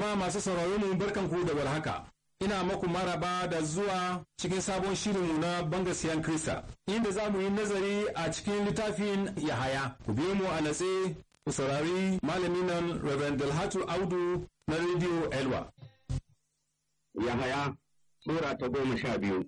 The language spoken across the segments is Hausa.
Jama'a masu sauraro mu barkan ku da warhaka. Ina maku maraba da zuwa cikin sabon shirinmu na bangasiyan Krista, inda za mu yi nazari a cikin littafin Yahaya. Ku biyo mu a natse ku saurari malamin nan Reverend Dalhatu Audu na Radio Elwa. Yahaya Sura ta goma sha biyu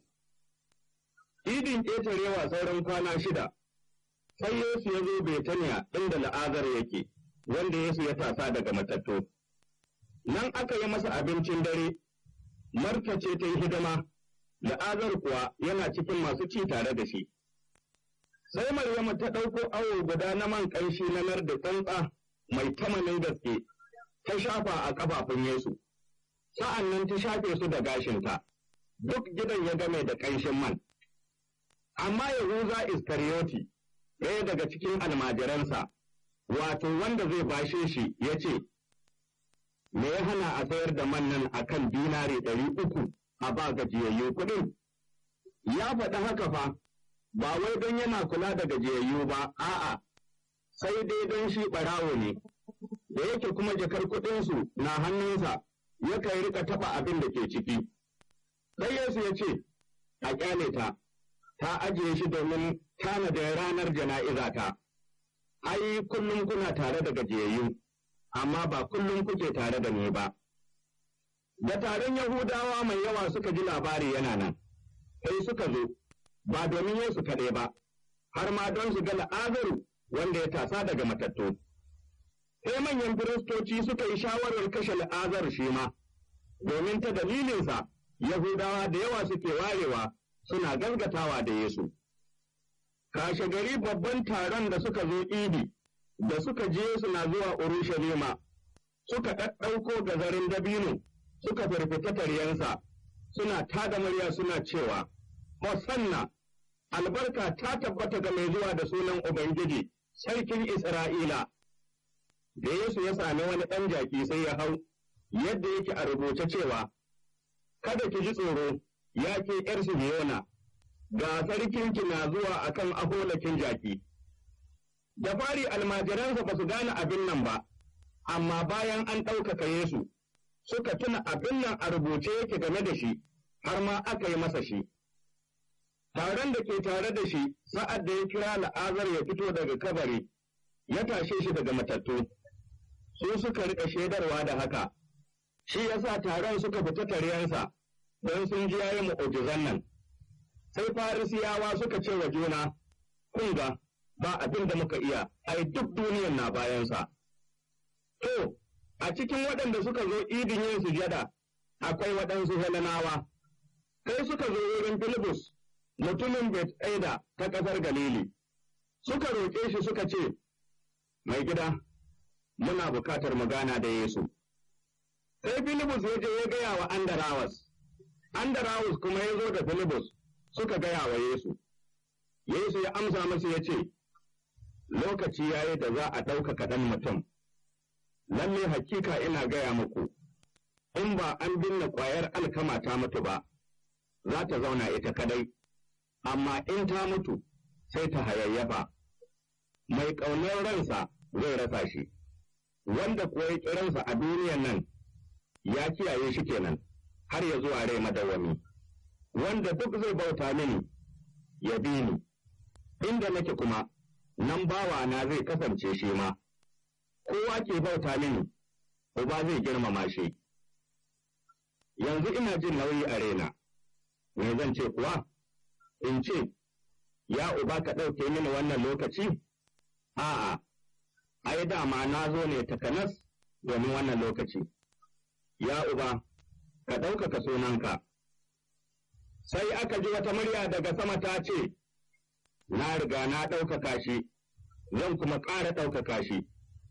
Idin ƙetarewa sauran kwana shida, sai Yesu ya zo Betaniya inda la'azar yake, wanda Yesu ya tasa daga matattu. Nan aka yi masa abincin dare, Marta ce ta yi hidima, la'azar kuwa yana cikin masu ci tare da shi. Sai Maryamu ta ɗauko awo guda na man ƙanshi na nar da tsantsa mai tamanin gaske, ta shafa a ƙafafun Yesu. Sa'an nan ta shafe su da gashinta, duk gidan ya game da ƙanshin man. Amma Yahuza Iskariyoti, ɗaya daga cikin almajiransa, wato wanda zai bashe shi ya ce, Me ya hana a sayar da man nan a kan dinari ɗari uku a ba gajiyayyu kuɗin? Ya faɗi haka fa, ba wai don yana kula da gajiyayyu ba, a'a, sai dai don shi ɓarawo ne, da yake kuma jakar kuɗinsu na hannunsa, yakan rika taɓa abin da ke ciki. Sai Yesu ya ce, A ƙyale ta, ta ajiye shi domin tanada ranar jana'iza ta. Ai, kullum kuna tare da gajiyayyu, amma ba kullum kuke tare da ni ba. Da taron Yahudawa mai yawa suka ji labari yana nan, sai suka zo, ba domin Yesu kaɗai ba, har ma don su ga la'azaru wanda ya tasa daga matattu. Sai manyan firistoci suka yi shawarar kashe la'azar shi ma, domin ta dalilinsa Yahudawa da yawa suke warewa suna gaskatawa da Yesu. Kashe gari babban taron da suka zo idi, da suka je suna zuwa Urushalima, suka ɗaɗɗauko gazarin dabino, suka firfita taryensa, suna tada murya suna cewa, Hosanna, albarka ta tabbata ga mai zuwa da sunan Ubangiji, sarkin Isra'ila. Da Yesu ya sami wani ɗan jaki sai ya hau, yadda yake a rubuce cewa, Kada ki ji tsoro, ya ke ’yar Sihiyona, ga sarkinki na zuwa a kan aholakin jaki. Da fari almajiransa ba su gane abin nan ba, amma bayan an ɗaukaka Yesu, suka tuna abin nan a rubuce yake game da shi, har ma aka yi masa shi. Taron da ke tare da shi sa'ad da ya kira la'azar ya fito daga kabari, ya tashe shi daga matattu, su suka riƙa shaidarwa da haka. shi ya sa taron suka fita taryensa don sun ji yayi mu'ujizan nan. Sai Farisiyawa suka ce wa juna, kun ga ba abin da muka iya, ai duk duniyan na bayansa. To, a cikin waɗanda suka zo idin yin sujada, akwai waɗansu Hellenawa. Sai suka zo wurin Filibus, mutumin Bethsaida ta ƙasar Galili. Suka roƙe shi suka ce, Mai gida, muna bukatar magana da Yesu. sai Filibus ya je ya gaya wa Andarawas, Andarawas kuma ya zo da Filibus suka gaya wa Yesu. Yesu ya amsa masa ya ce, Lokaci ya yi da za a ɗaukaka ɗan mutum, lalle hakika ina gaya muku, in ba an binne ƙwayar alkama ta mutu ba, za ta zauna ita kadai, amma in ta mutu sai ta hayayyafa. Mai ƙaunar ransa zai rasa shi, wanda kuwa ya ƙiransa a duniyan nan ya kiyaye shi kenan har ya zuwa rai madawwami wanda duk zai bauta mini ya bi ni inda nake kuma nan bawa na zai kasance shi ma kowa ke bauta mini uba zai girmama shi yanzu ina jin nauyi a raina me zan ce kuwa in ce ya uba ka ɗauke mini wannan lokaci a'a ai dama na zo ne takanas domin wannan lokaci ya uba, ka ɗaukaka sunanka. Sai aka ji wata murya daga sama ta ce, Na riga na ɗaukaka shi, zan kuma ƙara ɗaukaka shi.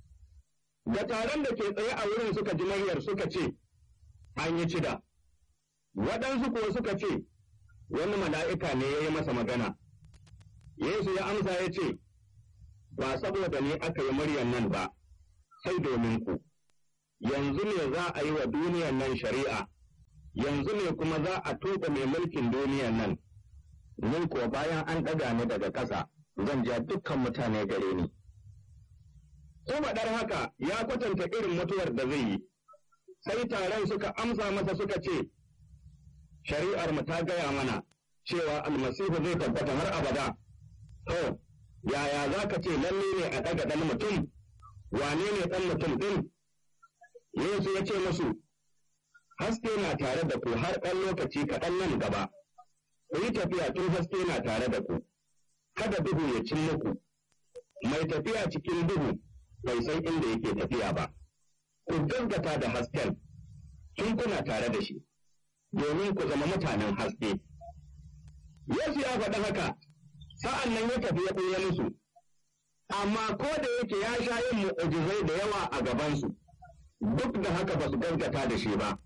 Da taron da ke tsaye a wurin suka ji muryar suka ce, An yi cida. Waɗansu kuwa suka ce, Wani mala'ika ne ya yi masa magana. Yesu ya amsa ya ce, Ba saboda ne aka yi muryar nan ba, sai domin ku. yanzu ne za a yi wa duniyan nan shari'a, yanzu ne kuma za a tuɓe mai mulkin duniyan nan, ni kuwa bayan an ɗaga ni daga ƙasa zan ja dukkan mutane gare ni. Ko faɗar haka ya kwatanta irin mutuwar da zai yi, sai taron suka amsa masa suka ce, Shari'ar mu ta gaya mana cewa almasihu zai tabbata har abada. To, yaya za ka ce lalle ne a ɗaga ɗan mutum, wane ne ɗan mutum ɗin? Yesu ya ce musu, Haske na tare da ku har ɗan lokaci kaɗan nan gaba, ku yi tafiya tun haske na tare da ku, kada duhu ya cin muku, mai tafiya cikin duhu bai san inda yake tafiya ba. Ku gaggata da hasken, tun kuna tare da shi, domin ku zama mutanen haske. Yesu ya faɗi haka, sa'an nan ya tafi ya ɓuya musu, amma ko da yake ya sha yin mu'ujizai da yawa a gabansu, duk da haka ba su gaggata da shi ba.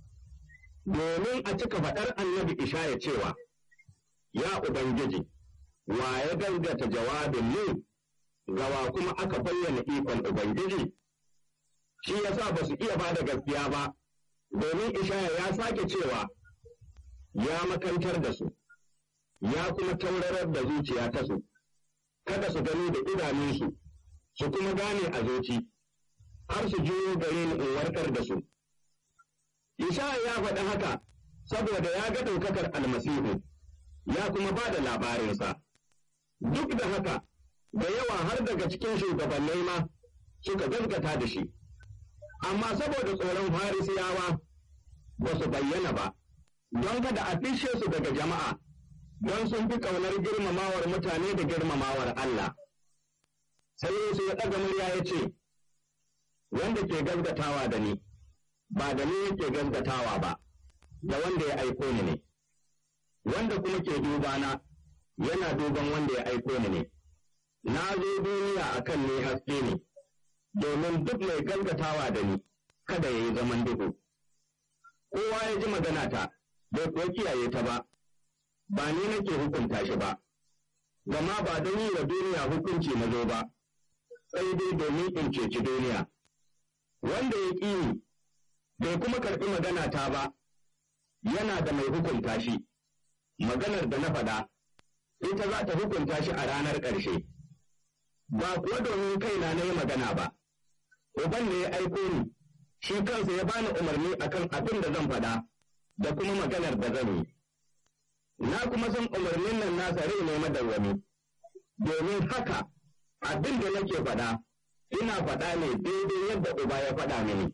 Domin a cika faɗar annabi Ishaya cewa, Ya Ubangiji, wa ya gaggata jawabin mu, gawa kuma aka bayyana ikon Ubangiji? Shi ya sa ba su iya ba da gaskiya ba, domin Ishaya ya sake cewa, Ya makantar da su. ya kuma taurarar da zuciya ta su, kada su gani da idanunsu, su kuma gane a zuci, har su juyo gare ni in warkar da su. Ishaya ya faɗi haka saboda ya ga ɗaukakar almasihu, ya kuma ba da labarinsa. Duk da haka, da yawa har daga cikin shugabannai ma suka gaskata da shi, amma saboda tsoron farisiyawa ba su bayyana ba, don kada a fishe su daga jama'a. don sun fi ƙaunar girmamawar mutane da girmamawar Allah. Sai Yesu ya ɗaga murya ya ce, Wanda ke gaskatawa da ni, ba da ni yake gaskatawa ba, da wanda ya aiko ni ne. Wanda kuma ke dubana, yana duban wanda ya aiko ni ne. Na zo duniya a kan ne haske ne, domin duk mai gaskatawa da ni, kada ya yi zaman duhu. Kowa ya ji magana ta, bai kuwa kiyaye ta ba. ba ni nake hukunta shi ba, gama ba don yi wa duniya hukunci na zo ba, sai dai domin in ceci duniya. Wanda ya ƙi ni, bai kuma karɓi magana ta ba, yana da mai hukunta shi, maganar da na faɗa, ita za ta hukunta shi a ranar ƙarshe. Ba kuwa domin kaina na yi magana ba, Uban ne ya aiko ni, shi kansa ya bani umarni akan abin da zan faɗa, da kuma maganar da zan yi. na kuma san umarnin nan nasa rai ne madawwami, domin haka abin da nake faɗa, ina faɗa ne daidai yadda uba ya faɗa mini.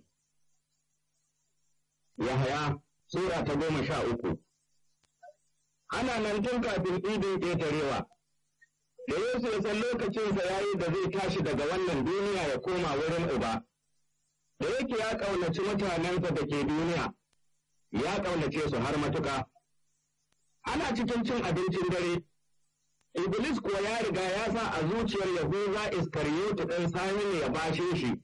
Yahaya Sura ta goma sha uku Ana nan tun kafin idin ƙetarewa, da Yesu ya san lokacinsa ya yi da zai tashi daga wannan duniya ya koma wurin uba, da yake ya ƙaunaci mutanensa da ke duniya, ya ƙaunace su har matuƙa. ana cikin cin abincin dare, Iblis kuwa ya riga ya sa a zuciyar Yahuza Iskariyotu ɗan sani ne ya bashe shi.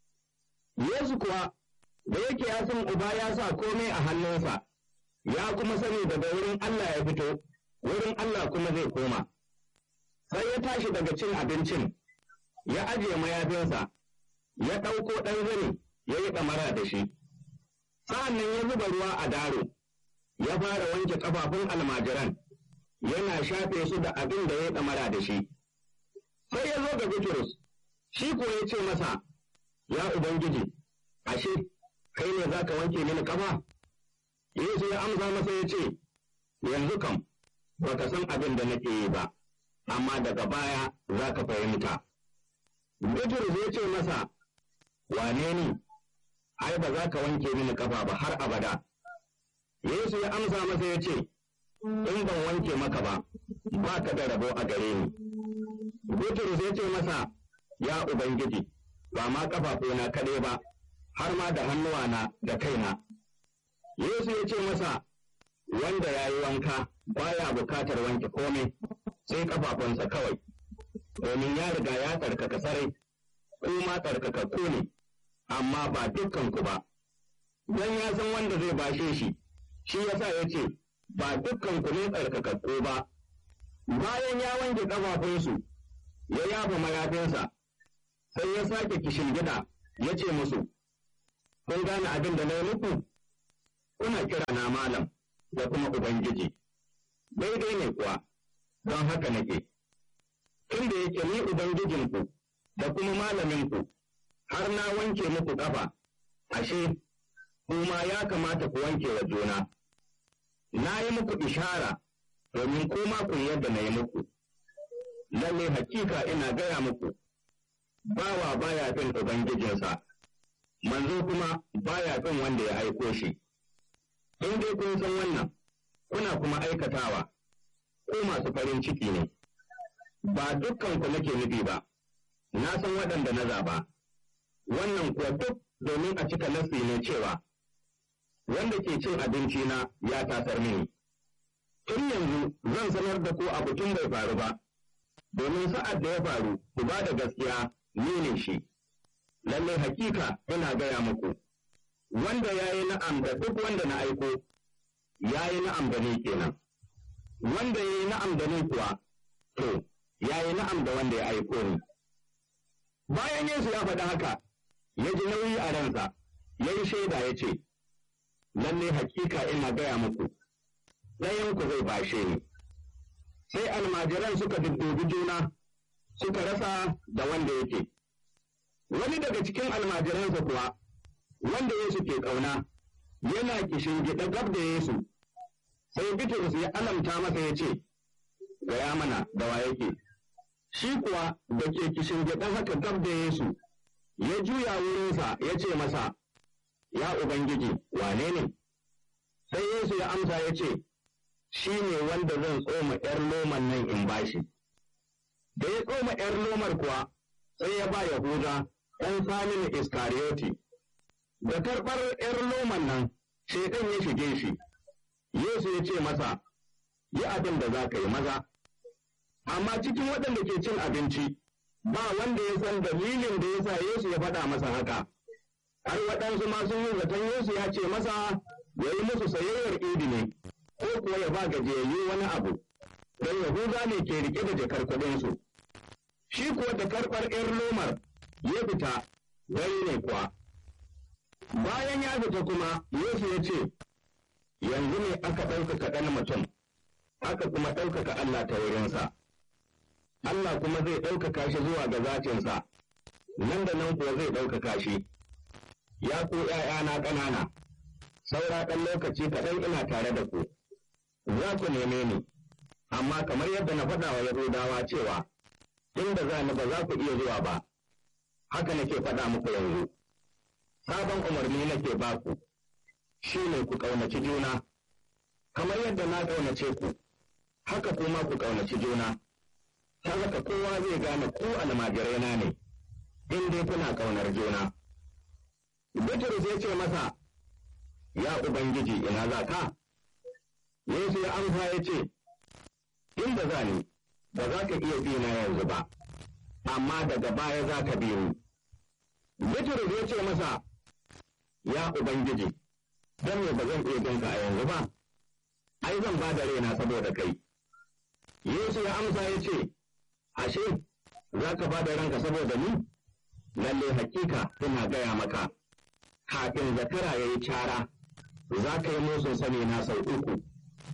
Yesu kuwa, da yake ya san uba ya sa komai a hannunsa, ya kuma sani daga wurin Allah ya fito, wurin Allah kuma zai koma. Sai ya tashi daga cin abincin, ya ajiye mayafinsa, ya ɗauko ɗan zani, ya yi ɗamara da shi. Sa'an nan ya zuba ruwa a daro. ya fara wanke ƙafafun almajiran, yana shafe su da abin da ya ɗamara da shi. Sai ya zo ga Bitrus, shi ko ya ce masa, Ya Ubangiji, ashe, kai ne za ka wanke mini ƙafa? Yesu ya amsa masa ya ce, Yanzu kam, ba ka san abin da nake yi ba, amma daga baya za ka fahimta. Bitrus ya ce masa, Wane ni? Ai, ba za ka wanke mini ƙafa ba har abada. Yesu ya amsa masa ya ce, In ban wanke maka ba, ba ka da rabo a gare ni. Bitrus ya ce masa, Ya Ubangiji, ba ma ƙafafuna kaɗai ba, har ma da hannuwana da kaina. Yesu ya ce masa, Wanda ya yi wanka baya bukatar wanke komai, sai ƙafafunsa kawai, domin ya riga ya tsarkaka sarai, kuma tsarkakakku ne, amma ba dukkanku ba. Don ya san wanda zai bashe shi, shi yasa ya ce, Ba dukkan ku ne tsarkakakku ba, bayan ya wanke ƙafafunsu, ya yafa mayafinsa, sai ya sake kishin gida ya ce musu, Kun gane abin da na yi muku? Kuna kira na malam da kuma Ubangiji, daidai ne kuwa, don haka nake. Tunda yake ni Ubangijinku da kuma malaminku, har na wanke muku ƙafa, ashe, kuma ya kamata ku wanke wa juna. Na yi muku ishara domin kuma ku yi yadda na yi muku. Lalle hakika ina gaya muku, bawa baya fin Ubangijinsa, manzo kuma baya fin wanda ya aiko shi. In dai kun san wannan, kuna kuma aikatawa, ko masu farin ciki ne. Ba dukkan ku nake nufi ba, na san waɗanda na zaba. Wannan kuwa duk domin a cika nasi ne cewa, wanda ke cin abinci na ya tasar mini. Tun yanzu zan sanar da ku abu tun bai faru ba, domin sa'ad da ya faru, ku ba da gaskiya ni ne shi. Lallai hakika ina gaya muku, wanda ya yi na'am da duk wanda na aiko, ya yi na'am da ni kenan. Wanda ya yi na'am da ni kuwa, to, ya yi na'am da wanda ya aiko ni. Bayan Yesu ya faɗi haka, ya ji nauyi a ransa, ya yi shaida ya ce, Lalle hakika ina gaya muku, ɗayanku zai bashe ni. Sai almajiran suka duddubi juna, suka rasa da wanda yake. Wani daga cikin almajiransa kuwa, wanda Yesu ke ƙauna, yana kishin gida gab da Yesu, sai Bitrus ya alamta masa ya ce, Gaya mana da wa yake. Shi kuwa da ke kishin gida haka gab da Yesu, ya juya wurinsa ya ce masa, Ya Ubangiji, wane ne? Sai Yesu ya amsa ya ce, Shi ne wanda zan tsoma ’yar loman nan in bashi. Da ya tsoma ’yar lomar kuwa, sai ya ba Yahuda ɗan Saminu Iskariyoti. Da karɓar ’yar loman nan, shaiɗan ya shige shi. Yesu ya ce masa, Yi abin da za ka yi maza. Amma cikin waɗanda ke cin abinci, ba wanda ya san dalilin da ya sa Yesu ya faɗa masa haka. Har waɗansu ma sun yi zaton Yesu ya ce masa ya yi musu sayayyar idi ne, ko kuwa ya ba gajiyayyu wani abu, don Yahuda ne ke rike da jakar kuɗinsu. Shi kuwa da karɓar ’yar lomar ya fita, gari ne kuwa. Bayan ya fita kuma, Yesu ya ce, Yanzu ne aka ɗaukaka ɗan mutum, aka kuma ɗaukaka Allah ta wurinsa. Allah kuma zai ɗaukaka shi zuwa ga zacinsa, nan da nan kuwa zai ɗaukaka shi. Ya ku ’ya'yana ƙanana, saura ɗan lokaci kaɗan ina tare da ku, za ku neme ni, amma kamar yadda na faɗa wa Yahudawa cewa, inda za ni ba za ku iya zuwa ba, haka nake faɗa muku yanzu. Sabon umarni nake ba ku, shi ne ku ƙaunaci juna, kamar yadda na ƙaunace ku, haka kuma ku ƙaunaci juna. ta haka kowa zai gane ku almajirai na ne, in dai kuna ƙaunar juna. Bitrus ya ce masa, Ya Ubangiji ina za ka? Yesu ya amsa ya ce, Inda za ni, ba za ka iya bi na yanzu ba, amma daga baya za ka bi ni. Bitrus ya ce masa, Ya Ubangiji, don me ba zan iya binka a yanzu ba? Ai zan ba da raina saboda kai. Yesu ya amsa ya ce, ashe za ka ba da ranka saboda ni? Lalle hakika ina gaya maka, kafin zakara ya yi cara, za ka yi musun sani na sau uku.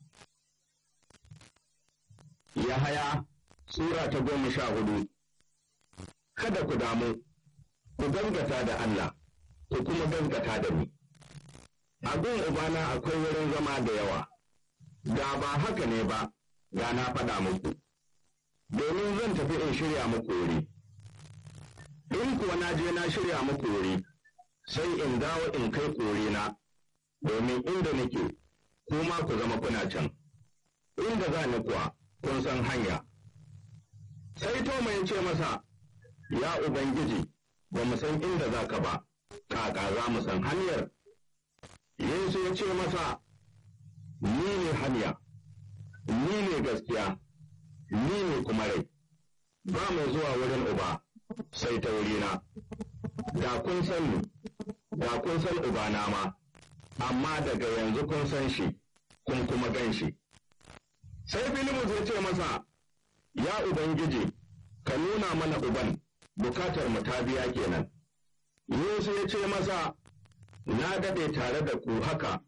Yahaya Sura ta goma sha hudu Kada ku damu, ku gangata da Allah, ku kuma gangata da ni. A gun Ubana akwai wurin zama da yawa, da ba haka ne ba, da na faɗa muku. domin zan tafi in shirya muku wuri. In kuwa na je na shirya muku wuri, sai in dawo in kai kore na, domin inda nake, kuma ku zama kuna can. Inda za ni kuwa, kun san hanya. Sai Toma ya ce masa, Ya Ubangiji, ba mu san inda za ka ba, kaka za mu san hanyar. Yesu ya ce masa, Ni ne hanya, ni ne gaskiya. ni ne kuma rai, ba mai zuwa wurin uba sai ta wurina, da kun san ni, da kun san ubana ma, amma daga yanzu kun san shi, kun kuma gan shi. Sai Filimus ya ce masa, Ya Ubangiji, ka nuna mana uban, bukatar mu ta biya kenan. Yesu ya ce masa, Na daɗe tare da ku haka